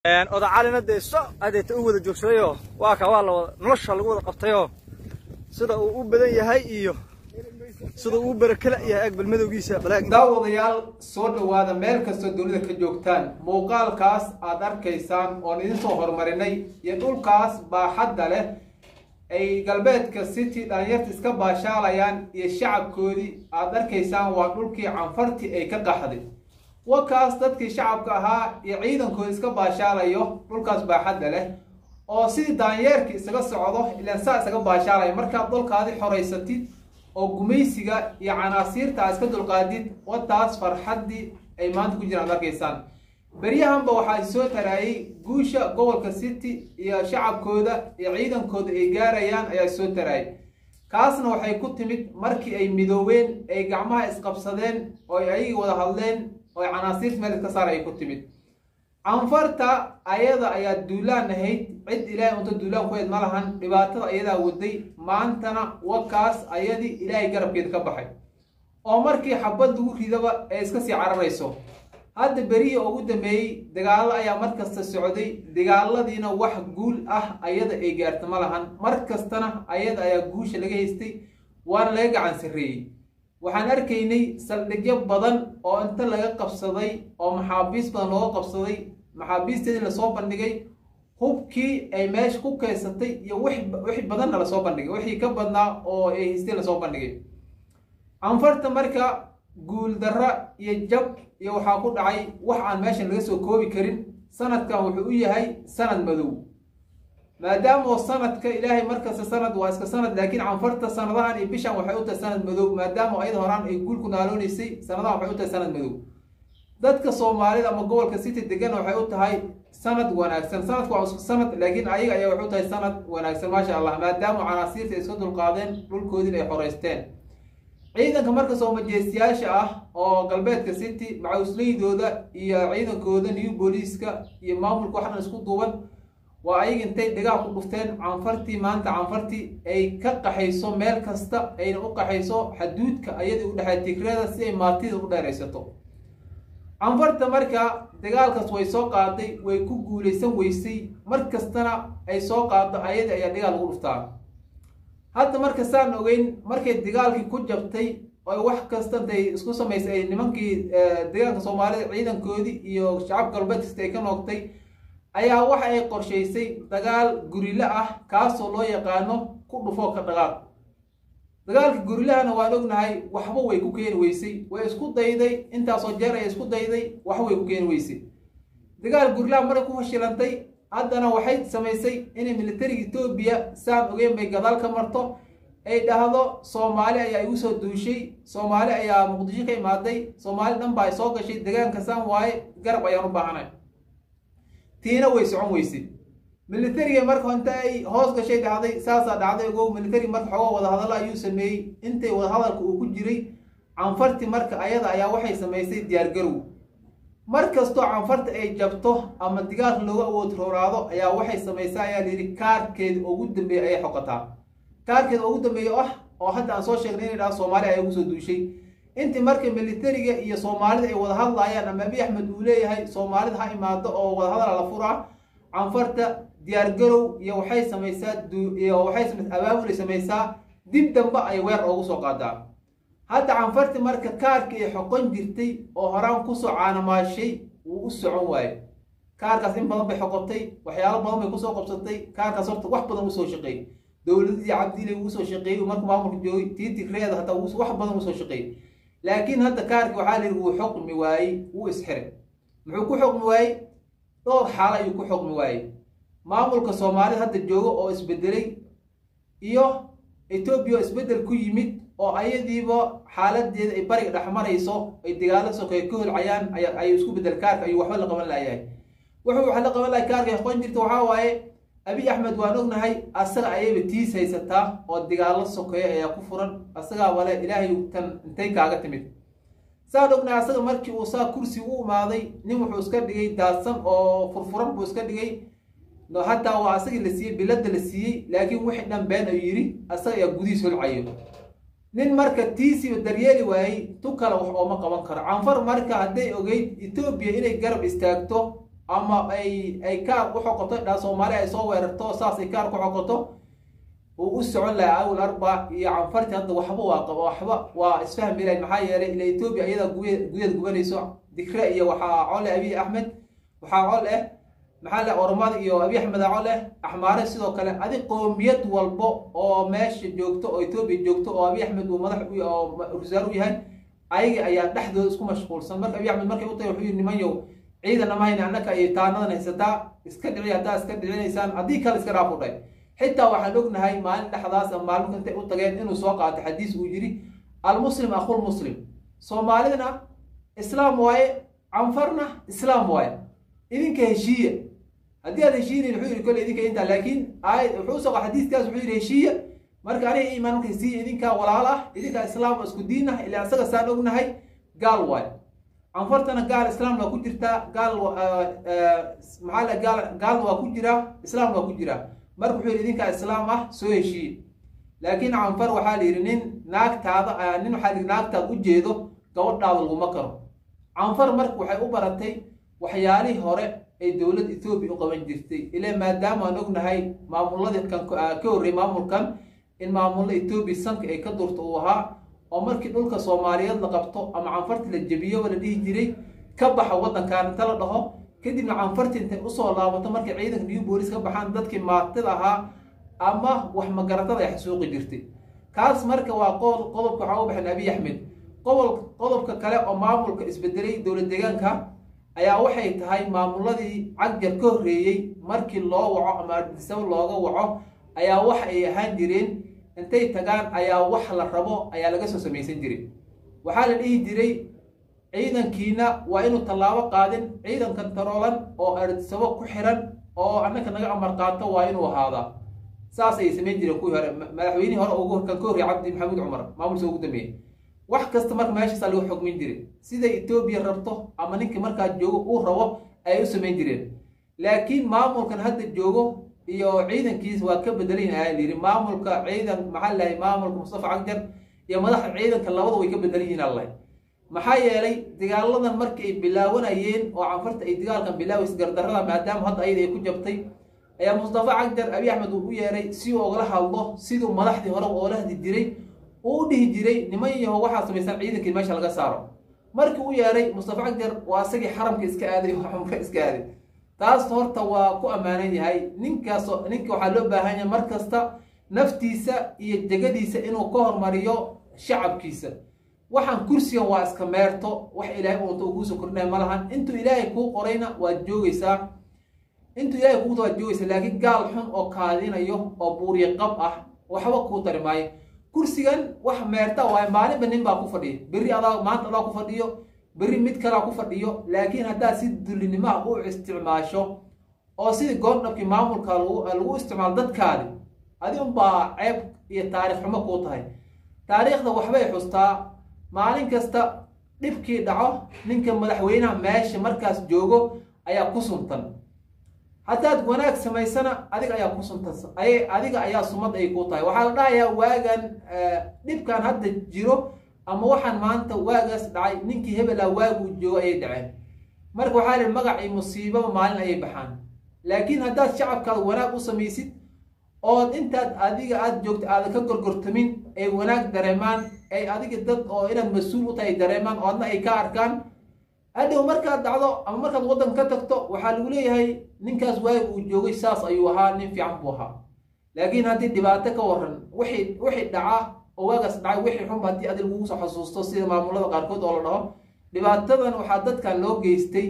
odacalina dee so adeeta u wada joogsadayoo waa ka waa lawada nolosha lagu wada qabtayoo sida uu u badan yahay iyo sida uu u barakala yahay ag balmadowgiisa balaag daawadayaal soo dhowaada meel kastoo dunida ka joogtaan muuqaalkaas aad arkaysaan oon idin soo horumarinay iyo dhulkaas baaxadda leh ay galbeedka city dhalinyarta iska baashaalayaan iyo shacabkoodii aad arkaysaan waa dhulkii canfartii ay ka qaxday wakaas dadkii shacabka ahaa iyo ciidankooda iska baashaalayo dhulkaas baaxadda leh oo sidii daanyeerka isaga socdo ilaan saa isaga baashaalaya markaad dhulkaadi xoraysatid oo gumaysiga iyo canaasiirta aad iska dulqaadid wataas farxaddii ay maanta ku jiraan ad arkaysaan beryahanba waxaa soo taraayay guusha gobolka city iyo shacabkooda iyo ciidankooda ay gaarayaan ayaa soo taraayay kaasna waxay ku timid markii ay midoobeen ay gacmaha isqabsadeen oo ay ayagii wada hadleen oo canaasiirta meel iska saar ay ku timid canfarta ayada ayaa duulaan ahayd cid ilaahay unta duulaan ku eed ma lahan dhibaatada ayadaa waday maantana wakaas ayadii ilaahay garabkeeda ka baxay oo markii xabad lagu ridaba ay iska sii cararayso hadda berihii ugu dambeeyey dagaallo ayaa mar kasta socday dagaaladiina wax guul ah ayada ay gaarta ma lahan mar kastana ayada ayaa guusha laga haystay waana laga gacan sarreeyey waxaan arkaynay saldhigyo badan oo inta laga qabsaday oo maxaabiis badan looga qabsaday maxaabiisteedii lasoo bandhigay hubkii ay meesha ku keysatay iyo wixii badanna lasoo bandhigay wixii ka badnaa oo ay haystay lasoo bandhigay canfarta marka guuldarra iyo jab iyo waxaa ku dhacay wax aan meeshan laga soo koobi karin sanadkan wuxuu u yahay sanad madow maadaama sanadka ilaahay markasta sanad waa iska sanad laakiin canfarta sanadahan iyo bishan waxay u tahay sanad madow maadaama ayada horaan ay guul ku naaloonaysay sanadahan waxay u tahay sanad madow dadka soomaalida ama gobolka city degan waxay u tahay sanad wanaagsan sanadku waa isku sanad laakiin ayaga ayaa waxay u tahay sanad wanaagsan maasha allah maadaama canaasiirta ay iska dulqaadeen dhulkoodin ay xoreysteen ciidanka marka soo majeestiyaasha ah oo galbeedka city macawsleydooda iyo ciidankooda new booliiska iyo maamulka waxdhan isku duuban waa ayaga intay dhigaha ku dhufteen canfartii maanta canfartii ay ka qaxayso meel kasta ayna u qaxayso xaduudka ayadii u dhexay tigrada si ay maatida u dheeraysato canfarta marka dagaalkaas way soo qaaday way ku guulaysan weysay mar kastana ay soo qaado ayadii ayaa dhigaha lagu dhuftaa hadda marka saan ogeyn markay dagaalkii ku jabtay oo wax kasta intay isku samaysay ay nimankii deegaanka soomaalida ciidankoodii iyo shacabka galbeed kasta ay ka noogtay ayaa waxa ay qorshaysay dagaal gurilo ah kaasoo loo yaqaano ku dhufoo ka dhaqaaq dagaalka gurilahana waan ognahay waxba way ku keeni weysay way isku dayday intaasoo jeer ay isku dayday waxba way ku keeni weysay dagaal gurilaha maray ku fashilantay haddana waxay samaysay inay militariga etoobiya saan ogeyn bay gadaal ka marto ay dhahdo soomaali ayaa igu soo duushay soomaali ayaa muqdisho ka imaaday soomaali dhan baa soo gashay degaanka saan waaye garab ayaan u baahanay tiina way socon weysay militariga marka inta ay hoos gashay dhacday saasaa dhacday ogow militari marka xooga wadahadalla ayuu sameeyey intay wadahadalka uu ku jiray canfarti marka ayada ayaa waxay samaysay diyaargarow mar kastoo canfarta ay jabto ama digaalka looga awood rooraado ayaa waxay samaysaa ayaa layidhi kaarkeeda ugu dambeeya ayay xoqataa kaarkeeda ugu dambeeya ah oo hadda aan soo sheegnay inay dhaha soomaali ayaa ugu soo duushay intii marka militariga iyo soomaalida ay wada hadlaayaan ama abi axmed uu leeyahay soomaalida ha imaado oo wadahadala la furaa canfarta diyaargarow iyo waxay samaysaa iyo waxay samaysaa abaabulay samaysaa dib dambe ay weer oogu soo qaadaa hadda canfarti marka kaarkii ay xoqon jirtay oo horaan kusoo caanamaashay wuu u socon waaye kaarkaas in badan bay xoqotay waxyaalo badan bay kusoo qabsatay kaarkaas horta wax badan usoo shaqeeyey dowladadii cabdiile uu usoo shaqeeyey marka maamulka joogay tii tigreeda hataa wax badan usoo shaqeeyey laakiin hadda kaarkii waxaa la yidhi wuu xoqmi waayey wuu isxiray muxuu ku xoqmi waayey dhowr xaalo ayuu ku xoqmi waayey maamulka soomaalida hadda jooga oo isbedelay iyo etoobiya oo isbedel ku yimid oo ayadiiba xaaladeeda ay bariga dhexmarayso ay dagaalo sokeey ka holcayaan ayuu isku bedel kaarka ayuu waxba la qaban layahay wuxuu wax la qaban lahay kaarka aqoon jirta waxaa waaye abi axmed waan ognahay asaga ayayba tiis haysataa oo dagaalo sokeeya ayaa ku furan asagaa wale ilaahay tan intay kaaga timid saan ognahay asaga markii uu saa kursi u imaaday nin wuxuu iska dhigay daadsan oo furfuran buu iska dhigay hataa waa asagii la siiyey bilada la siiyey laakiin wixii dhan been ayuu yidhi asaga ayaa gudihiis holcayo nin marka tiisiba daryeeli waayey tu kale wax ooma qaban karo canfar marka hadday ogeyd etoobiya inay garab istaagto ama ay ay kaar u xoqoto dhaa soomaali ay soo weerarto saas ay kaar ku xoqoto uu u socon lahaa awal arba iyo canfarti hadda waxba waa qaba waxba waa isfahmi lahayn maxaa yeelay ila etoobiya iyada guye guyeed gubanayso dikre iyo waxaa cole abiy axmed waxaa col eh maxaa le oromada iyo abiy axmed col eh axmaare sidoo kale adi qoomiyad walbo oo meesha joogto oo etoobiya joogto oo abiy axmed uu madax oo wasaar u yahay ayaga ayaa dhexdooda isku mashquulsan marka abiy axmed markay u tahay wuxuu yidhi nimanyow ciidan ama hayna annaka iyo taanadan haysataa iska dhici haddaa iska dhicinaysaan haddii kale iska dhaafu dhay xitaa waxaan ognahay maalin dhexdaas ama maalmika intay u tageen inuu soo qaatay xadiis uu yidhi almuslim akhul muslim soomaalidna islaam waaye canfarna islaam waaye idinka heshiiya haddii aad heshiinayn wuxuu yidhi kolle idinka intaa laakiin aayad wuxuu usoo qa xadiiskaas wuxuu yidhi heshiiya marka aniga iimaan marka heshiiya idinkaa walaal ah idinkaa islaam oo isku diin ah ilaa isaga saan ognahay gaal waaye canfartana gaal islaamna waa ku jirtaa gaal maxaa le gaal gaalna waa ku jiraa islaamna waa ku jiraa marka wuxuu yidhi idinkaa islaam ah soo heshiiye laakiin canfar waxaa la yidhi nin naagtaada nin waxaa la yidhi naagtaad u jeedo gabadhaada laguma karo canfar marka waxay u baratay waxyaalihii hore ay dowladda etoobiya u qaban jirtay ilaa maadaama aan ognahay maamuladii kan ka horrey maamulkan in maamulla etoobiya sanka ay ka durto uu ahaa oo markii dhulka soomaaliyeed la qabto ama canfarti la jebiyoba la dhihi jiray ka baxa waddankan inta la dhaho kadibna canfarti intay usoo laabato markay ciidanka new boolis ka baxaan dadkii maatida ahaa ama wax magaratada ay xasuuqi jirtay kaas marka waa qodobka waxaa u baxan abiy axmed qobol qodobka kale oo maamulka isbedelay dowlad deegaanka ayaa waxay tahay maamuladii cagjar ka horreeyey markii loo waco ama ardisabo looga waco ayaa waxa ay ahaan jireen intay tagaan ayaa wax la rabo ayaa laga soo samaysan jiray waxaa la dhihi jiray ciidankiina waa inuu tallaabo qaadin ciidankan taroolan oo ardisabo ku xiran oo annaka naga amar qaato waa inuu ahaadaa saas ayay samayn jireen kuwii hore madaxweynihii hore ugu kan ka horrey cabdi maxamuud cumar maamulsa ugu dambeeyey wax kasta marka meeshaasaa lagu xogmin jiray siday etoobiya rabto ama ninkii markaa joogo uu rabo ayay u samayn jireen laakiin maamulkan hadda joogo iyo ciidankiisa waa ka bedelayin ayaa layidhi maamulka ciidan maxaa lahay maamulka mustafa cagjar iyo madaxda ciidanka labada way ka bedelan yihiin allahy maxaa yeelay dagaaladan markii ay bilaawanayeen oo canfarta ay dagaalkan bilaaways gardarrada maadaama hadda ayada ay ku jabtay ayaa mustafa cagjar abiy axmed uu u yeeray si uu ogala hadlo siduu madaxdii hore oola hadli jiray uu u dhihi jiray niman yaho waxaa samaysan ciidankii meesha laga saaro markii u yeeray mustafa cagjar waa isagii xaramka iska aaday oo xumka iska aaday taas horta waa ku ammaanan yahay ninkaas ninka waxaa loo baahan yahay mar kasta naftiisa iyo jegadiisa inuu ka hormariyo shacabkiisa waxaan kursigan waa iska meerto wax ilaahay uunta uu kuusoo kordhinaya ma lahan intuu ilaahay kuu qorayna waad joogaysaa intuu ilaahay kuuta waad joogaysaa laakiin gaal xun oo kaadinayo oo buuriye qab ah waxba kuu tari maayo kursigan wax meerta waaye maalinba nin baa ku fadhiya berri adaa maanta adaa ku fadhiyo berri mid kalaa ku fadhiyo laakiin haddaad si dullinimaha u isticmaasho oo sidii goordhabkii maamulka lagu isticmaalo dadkaadi adi unbaa ceeb iyo taarikh xumo kuu tahay taariikhda waxbay xustaa maalin kasta dhibkii dhaco ninka madaxweynaha meesha markaas joogo ayaa ku suntan haddaad wanaag samaysana adiga ayaa ku suntan adiga ayaa sumad ay ku tahay waxaa la dhahayaa waagan dhibkan hadda jiro ama waxaan maanta waagaas dhacay ninkii hebelaa waaguu joogo ayay dhaceen marka waxaa lihi magac iyo musiibaba maalin ayay baxaan laakiin haddaad shacabkaada wanaag u samaysid ood intaad adiga aada joogto aadan ka gorgortamin ay wanaag dareemaan ay adiga dad oo inaad mas-uul u tahay dareemaan oo adna ay ka arkaan hadhow markaad dhacdo ama markaad waddan ka tagto waxaa lagu leeyahay ninkaas waagi uu joogay saas ayuu ahaa nin fiican buu ahaa laakiin haddii dhibaato ka waran wixii wixii dhaca oo waagaas dhacay wixii xunba haddii adi lagugu soo xasuusto sida maamulada qaarkood oo la dhaho dhibaatadan waxaa dadkan loo geystay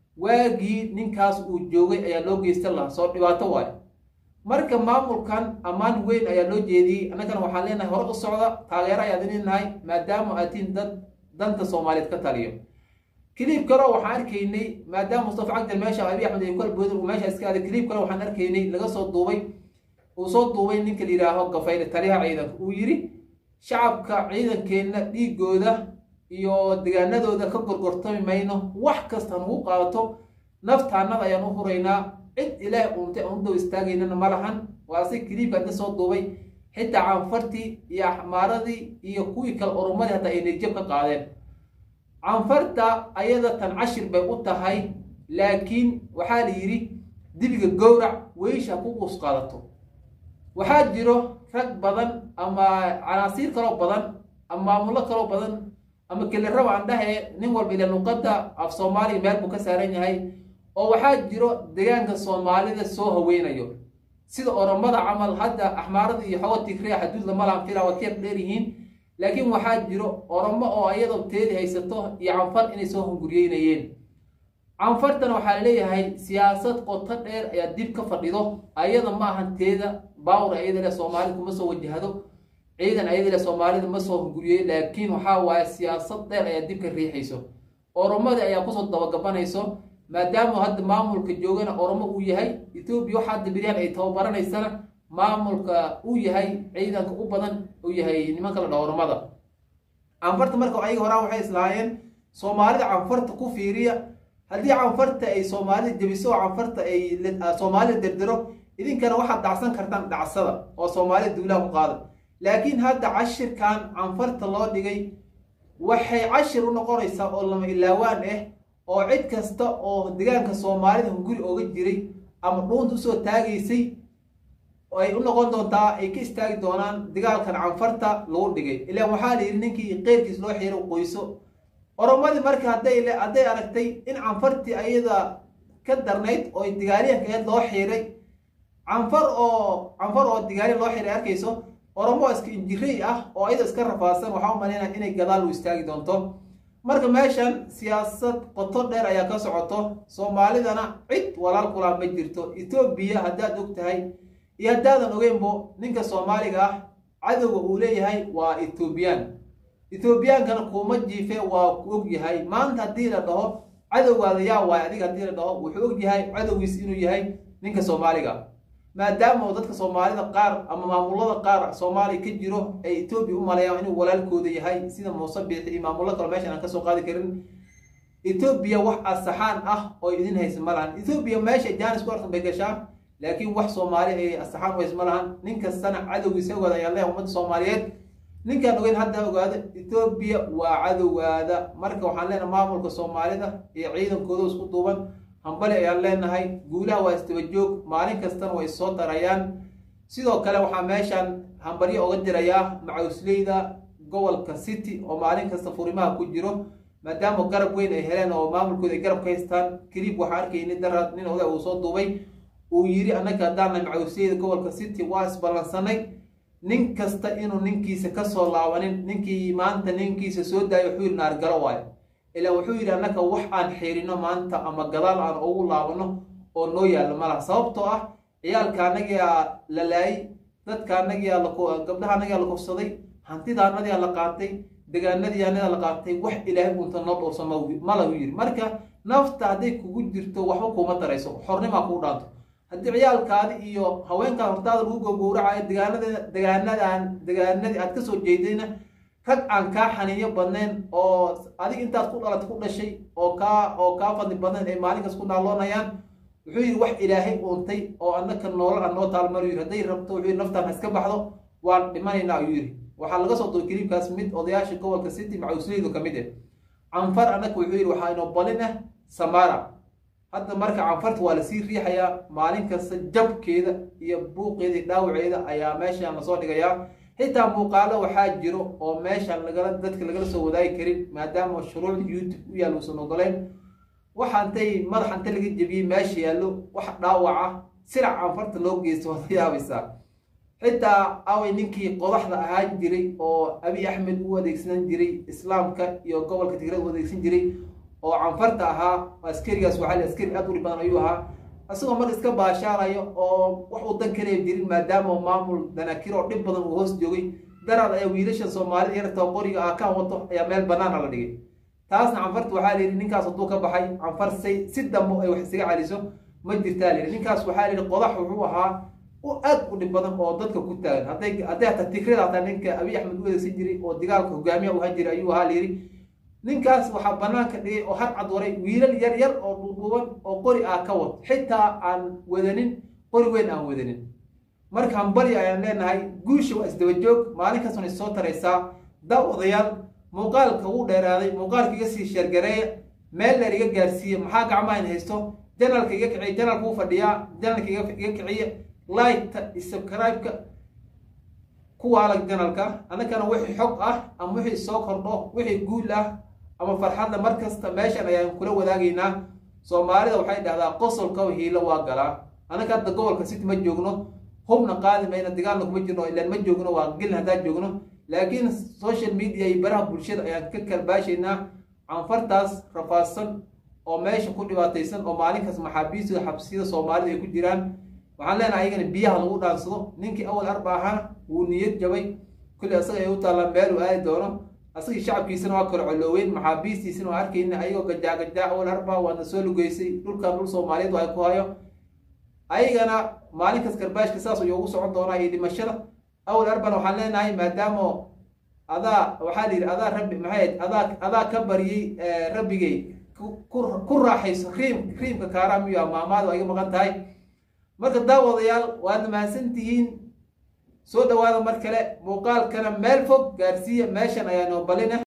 waagii ninkaas uu joogay ayaa loo geystan lahaa soo dhibaato waayo marka maamulkan ammaan weyn ayaa loo jeediyey annagana waxaan leenahay hore u socda taageero ayaad leenahay maadaama aatiin dad danta soomaaliyeed ka taliyo kiliib kale waxaan arkaynay maadaama mustafa cagdal meesha abiy axmed ay kala boodin uu meesha iska aaday kiliib kale waxaan arkaynay laga soo duubay uu soo duubay ninka la yidhaaho gafayle taliyaha ciidanka uu yidhi shacabka ciidankeenna dhiigooda iyo degaanadooda ka gorgortami mayno wax kasta nugu qaato naftaannada ayaan u huraynaa cid ilaahay uuntay aan u daw istaagaynana ma lahan waa si kiliibka hadda soo duubay xitaa canfartii iyo axmaaradii iyo kuwii kale orumadii hataa ay nijab ka qaadeen canfarta ayada tan cashir bay u tahay laakiin waxaa la yidhi dibiga gowrac weysha ku quus qaadato waxaa jiro rag badan ama canaasiir kaloo badan ama maamullo kaloo badan ama keliraba aan dhahe nin walba ile luqadda af soomaaliya meel buu ka saaran yahay oo waxaa jiro deegaanka soomaalida soo haweynayo sida oromada camal hadda axmaarada iyo xogo tigrea xaduud lama lahan fila waa keeb dheer yihiin laakiin waxaa jiro oromo oo ayadoo teedi haysato iyo canfar inay soo hunguriyeynayeen canfartan waxaa laleeyahay siyaasad qoto dheer ayaa dib ka fadhido ayada ma ahan teeda baawr ayada le soomaalida kuma soo wajahdo ciidan ayada le soomaalida ma soo hunguriyey laakiin waxaa waaye siyaasad dheer ayaa dib ka riixayso oromadii ayaa kusoo dabagabanayso maadaama hadda maamulka joogana oromo uu yahay etoobiya waxa hadda beryahan ay tababaraneysana maamulka uu yahay ciidanka u badan uu yahay nimanka la dhaho oromada canfarta marka ayaga horaa waxay islahaayeen soomaalida canfarta ku fiiriya haddii canfarta ay soomaalida jebiso oo canfarta ay soomaalida derdero idinkana waxaad dhacsan kartaan dhacsada oo soomaalida duulaha ku qaada laakiin hadda cashirkan canfarta loo dhigay waxay cashir u noqonaysaa oo lama ilaawaan ah oo cid kasta oo degaanka soomaalida hunguri ooga jiray ama dhuunta usoo taagaysay ay u noqon doontaa ay ka istaagi doonaan dagaalkan canfarta lagu dhigay ilaan waxaa la yidhi ninkii qeyrkiis loo xiiro qoyso oromadii marka hadday hadday aragtay in canfartii ayada ka darnayd oo digaaliyanka aheed loo xiiray canfar oo canfar oo digaaliyan loo xiiray arkayso oromo iska injirey ah oo ayada iska rafaadsan waxaa u malaynaya inay gadaal u istaagi doonto marka meeshan siyaasad qoto dheer ayaa ka socoto soomaalidana cid walaal kulaa ma jirto etoobiya haddaad og tahay iyo haddaadan ogeynbo ninka soomaaliga ah cadowga uu leeyahay waa etoobiyaan etoobiyaankana kuuma jiife waa ku og yahay maanta haddii la dhaho cadowgaada yaa waay adiga haddii la dhaho wuxuu og yahay cadowgiis inuu yahay ninka soomaaliga maadaama oo dadka soomaalida qaar ama maamulada qaar soomaaliya ka jiro ay etoobiya u maleeyaan inuu walaalkooda yahay sida muuse biixi iyo maamullo kale meeshan aan kasoo qaadi karin etoobiya wax asaxaan ah oo idin haysa ma lahan etoobiya meesha jaanis ku artan bay gashaa laakiin wax soomaali ay asaxaan u haysa ma lahan nin kastana cadowgiisa ogaada ayaa leeyahay ummadda soomaaliyeed ninkaan ogeyn hadda ogaada etoobiya waa cadowgaada marka waxaan leenahay maamulka soomaalida iyo ciidankooda isku duuban hambali ayaan leenahay guulaha waa istaba joog maalin kastana way soo darayaan sidoo kale waxaa meeshan hambalyo oga dirayaa macawsleyda gobolka city oo maalin kasta furimaha ku jiro maadaama garab weyn ay heleen oo maamulkooda ay garab ka haystaan kelib waxaa arkayni daraad nin oday uu soo duubay uu yidhi annaga haddaana macawsleyda gobolka city waa isballansanay nin kasta inuu ninkiisa kasoo laabanin ninkii maanta ninkiisa soo daaya wuxuu yidhi naargalo waayo ilaa wuxuu yidhi annaka wax aan xiirino maanta ama gadaal aan ugu laabano oo noo yaalla malaha sababtoo ah ciyaalka annagiyaa la laayay dadka annagiyaa gabdhaha annagiyaa la kufsaday hantida annadiyaa la qaatay degaanadii annadaa la qaatay wax ilaahay unta noo dhowrsa malahu yidhi marka nafta hadday kugu jirto waxba kuuma darayso xornimaa kuu dhaanto haddii ciyaalkaadi iyo haweenkaa hortaada lagu gogowracayo degaanada degaanadan degaanadii aad kasoo jeedayna rag aan kaa xaniinyo badnayn oo adig intaad ku dhalat ku dhashay oo kaa oo kaa fadli badnayn ay maalinkaas ku naaloonayaan wuxuu yidhi wax ilaahay uuntay oo annaka noolal aan noo taalmar yidhi hadday rabto wuxuu yidhi naftaan ha iska baxdo waan dhimanaynaa ayuu yidhi waxaa laga soo duray kiliibkaas mid odayaasha gobolka city macawsleydu ka mid ah canfar annaka wuxuu yidhi waxaa inoo balin ah samara hadda marka canfarta waa lasii riixayaa maalin kasta jabkeeda iyo buuqeeda iyo dhaawaceeda ayaa meeshan lasoo dhigayaa xitaa muuqaalo waxaa jiro oo meeshan lagala dadka lagala soo wadaagi karin maadaama shuruucda youtube u yaal uusan ogoleyn waxa intay madaxa inta laga jebiyey meesha yaallo wax dhaawaca sirac canfarta loo geysto waad yaabaysaa xitaa away ninkii qodaxda ahaan jiray oo abi axmed u adeegsan jiray islaamka iyo gobolka tigrada u adeegsan jiray oo canfarta ahaa askarigaas waxaa la askari aad uri badan ayuu ahaa isagoo marka iska baashaarayo oo wax uu dan kaleya jirin maadaama maamul danakir oo dhib badan uu hoos joogay daraad ayaa wiilashan soomaalida yarta qoriga ah ka wato ayaa meel banaana la dhigay taasna canfarta waxaa la yidhi ninkaas hadduu ka baxay canfar say si dambo ay wax isaga celiso ma jirtaa la yidhi ninkaas waxaa la yidhi qodax wuxuu ahaa u aad u dhib badan oo dadka ku taagan hadday hadday hataa tigrada hataa ninka abiy axmed u adeegsan jiray oo dagaalka hogaamiya u han jiray ayuu ahaa la yidhi ninkaas waxaa banaanka dhigay oo had cad waray wiilal yar yar oo dhuudhuuban oo qori ah ka wad xitaa aan wadanin qori weyn aan wadanin marka hambali ayaan leenahay guusha waa isdaba joog maalin kastana is soo taraysaa da odayaal muuqaalka wuu dheeraaday muuqaalka iga sii sheergareeya meel dheer iga gaarsiiye maxaa gacmaha in haysto janalka iga kiciye janalka u fadhiyaa janalka iga kiciye liketa subscribe-ka kuwa alag janalka annagana wixii xog ah ama wixii soo kordho wixii guul ah ama farxadda mar kasta meeshan ayaan kula wadaagaynaa soomaalida waxay dhahdaa qosolka hiilo waa galaa annaka hadda gobolka city ma joogno hubna qaadi mayna dagaalna kuma jirno ilaan ma joogno waa gelin haddaan joogno laakiin social media iyo baraha bulshada ayaan ka kalbaashaynaa canfartaas rafaadsan oo meesha ku dhibaataysan oo maalinkaas maxaabiista xabsiyada soomaalida ay ku jiraan waxaan leenahay ayagana biyaha lagu dhaansado ninkii awal arba ahaana wuu niyad jabay kulli asaga ay u taallaan meel uu aadi doono asagii shacabkiisana waa kala colooweyn maxaabiistiisana waa arkayna ayagoo gajaagajaa awal arba waadna soo lugeysay dhulkan dhul soomaaliyeed ay ku hayo ayagana maalinkaas karbaashka saas ayuu ugu socon doonaa iyo dhimashada awal arbana waxaan leenahay maadaama adaa waxaa la yidhi adaa rabbi maxay adaa adaa ka baryey rabbigay ku raaxayso riim riimka kaaraamiyo maamaada waa iga maqan tahay marka daawadayaal waadna mahadsantihiin soo dhawaada mar kale muuqaalkana meel fog gaarsiiya meeshan ayaa noo balina